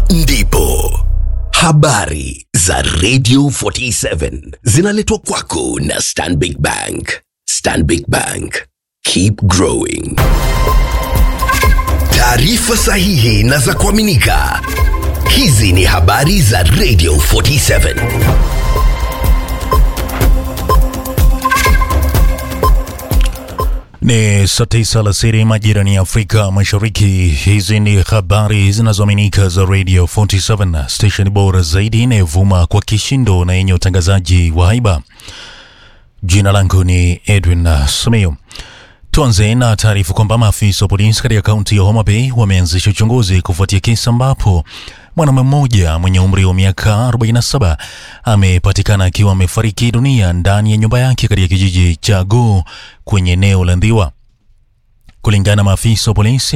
ndipo habari za Radio 47 zinaletwa kwako na Stanbic Bank. Stanbic Bank, keep growing. Taarifa sahihi na za kuaminika. Hizi ni habari za Radio 47. Ni saa tisa alasiri majirani ya Afrika Mashariki. Hizi ni habari zinazoaminika za Radio 47, station bora zaidi inayovuma kwa kishindo na yenye utangazaji wa haiba. Jina langu ni Edwin Simiyu. Tuanze na taarifa kwamba maafisa wa polisi katika kaunti ya Homa Bay wameanzisha uchunguzi kufuatia kesi ambapo mwanaume mmoja mwenye umri wa miaka 47 amepatikana akiwa amefariki dunia ndani ya nyumba yake katika kijiji cha Goo kwenye eneo la Ndhiwa. Kulingana na maafisa wa polisi,